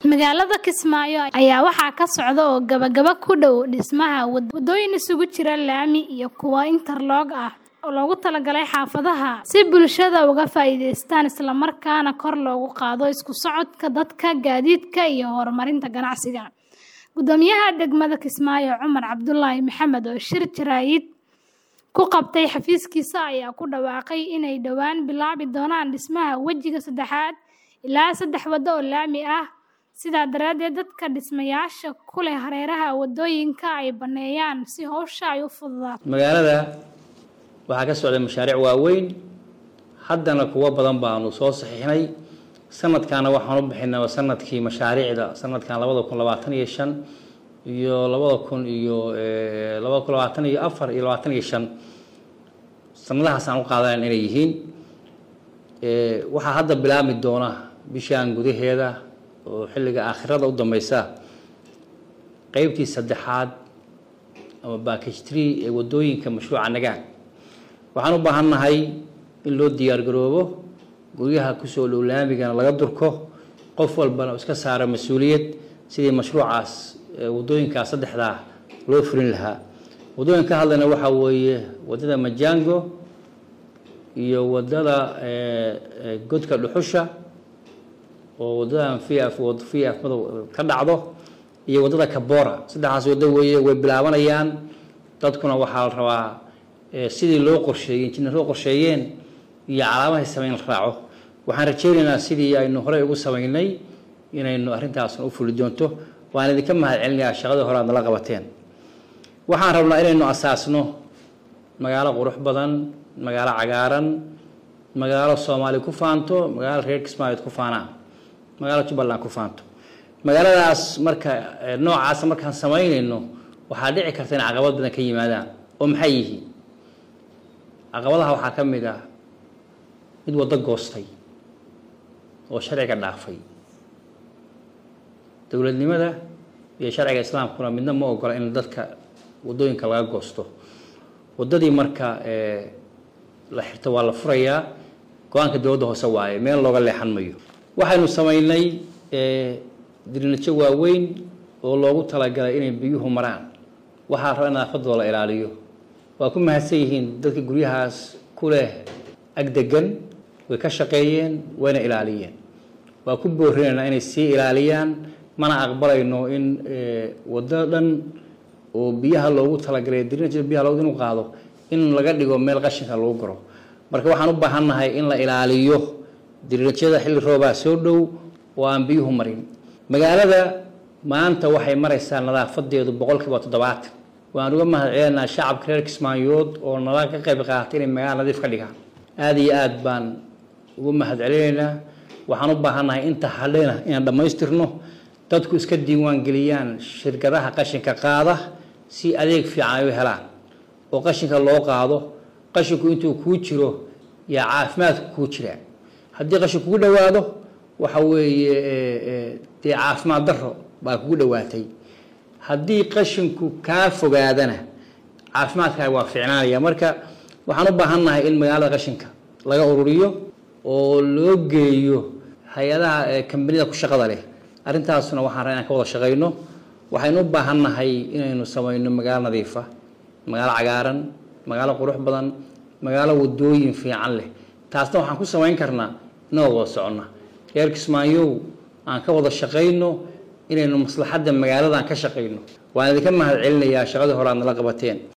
Magaalada Kismaayo ayaa waxaa ka socda oo gabagaba ku dhow dhismaha wadooyin isugu jira laami iyo kuwa interlock ah oo loogu talagalay xaafadaha si bulshada uga faa'iidaystaan isla markaana kor loogu qaado isku socodka dadka, gaadiidka iyo horumarinta ganacsiga. Guddoomiyaha degmada Kismaayo Cumar Cabdullaahi Maxamed oo shir jaraa'id ku qabtay xafiiskiisa ayaa ku dhawaaqay inay dhowaan bilaabi doonaan dhismaha wejiga saddexaad ilaa saddex waddo oo laami ah sidaa daraaddeed dadka dhismayaasha ku leh hareeraha wadooyinka ay baneeyaan si hawsha ay u fududaato. magaalada waxaa ka socda mashaariic waaweyn haddana kuwo badan baanu soo saxiixnay sanadkaana waxaan u bixinay sanadkii mashaariicda sanadkan labada kun labaatan iyo shan iyo labada kun iyo labada kun labaatan iyo afar iyo labaatan iyo shan sanadahaas aan u qaadanayn inay yihiin waxaa hadda bilaabmi doona bishaan gudaheeda oo xilliga aakhirada u dambeysa qeybtii saddexaad ama backage tree ee wadooyinka mashruuca nagaag waxaan u baahannahay in loo diyaar garoobo guryaha kusoo dhow laamigana laga durko qof walbana iska saaro mas-uuliyad sidii mashruucaas wadooyinkaas saddexdaa loo fulin lahaa wadooyin ka hadlayna waxaa weeye wadada majango iyo wadada godka dhuxusha oo wadadan vf vf madow ka dhacdo iyo wadada kabora saddexdaas waddo weeye way bilaabanayaan dadkuna waxaa la rabaa sidii loo qorsheeyey injineeroo qorsheeyeen iyo calaamahay sameyn la raaco waxaan rajeynaynaa sidii aynu horey ugu samaynay inaynu arrintaasna u fuli doonto waan idinka mahad celinayaa shaqadii hore aad nala qabateen waxaan rabnaa inaynu asaasno magaalo qurux badan magaalo cagaaran magaalo soomaali ku faanto magaalo reer kismaayood ku faanaan magaalo jubbaland ku faanto magaaladaas marka noocaas markaan samaynayno waxaa dhici karta in caqabad badan ka yimaadaan oo maxay yihiin caqabadaha waxaa ka mid ah mid waddo goostay oo sharciga dhaafay dowladnimada iyo sharciga islaamkuna midna ma ogola in dadka waddooyinka laga goosto waddadii marka la xirto waa la furayaa go-aanka dowladda hoose waaye meel looga leexan mayo waxaynu samaynay dirinajo waaweyn oo loogu talagalay inay biyuhu maraan waxaa raba in nadaafadooda la ilaaliyo waa ku mahadsan yihiin dadka guryahaas ku leh agdegan way ka shaqeeyeen wayna ilaaliyeen waa ku boorinaynaa inay sii ilaaliyaan mana aqbalayno in waddo dhan oo biyaha loogu talagalay dirinaja biyaha loogu inu qaado in laga dhigo meel qashinka lagu garo marka waxaan u baahannahay in la ilaaliyo dirinajyada xilli roobaa soo dhow oo aan biyuhu marin magaalada maanta waxay maraysaa nadaafadeedu boqolkiiba toddobaatan waan uga mahad celinaynaa shacabka reer kismaayood oo nala ka qayb qaatay inay magaala nadiif ka dhigaan aada iyo aad baan ugu mahad celinaynaa waxaan u baahannahay inta hadhena inaan dhammaystirno dadku iska diiwaan geliyaan shirkadaha qashinka qaada si adeeg fiican ay u helaan oo qashinka loo qaado qashinku intuu kuu jiro yaa caafimaadku kuu jiraa haddii qashin kugu dhowaado waxa weeye dee caafimaad daro baa kugu dhowaatay haddii qashinku kaa fogaadana caafimaadkaaga waa fiicnaanaya marka waxaan u baahannahay in magaalada qashinka laga ururiyo oo loo geeyo hay-adaha kambanida ku shaqada leh arrintaasna waxaan rabaa inaan ka wada shaqayno waxaynu u baahannahay inaynu samayno magaalo nadiifa magaalo cagaaran magaalo qurux badan magaalo wadooyin fiican leh taasna waxaan ku samayn karnaa inagoo wada soconna reer kismaayow aan ka wada shaqayno inaynu maslaxadda magaaladan ka shaqayno waan idinka mahad celinayaa shaqadii hore aad nala qabateen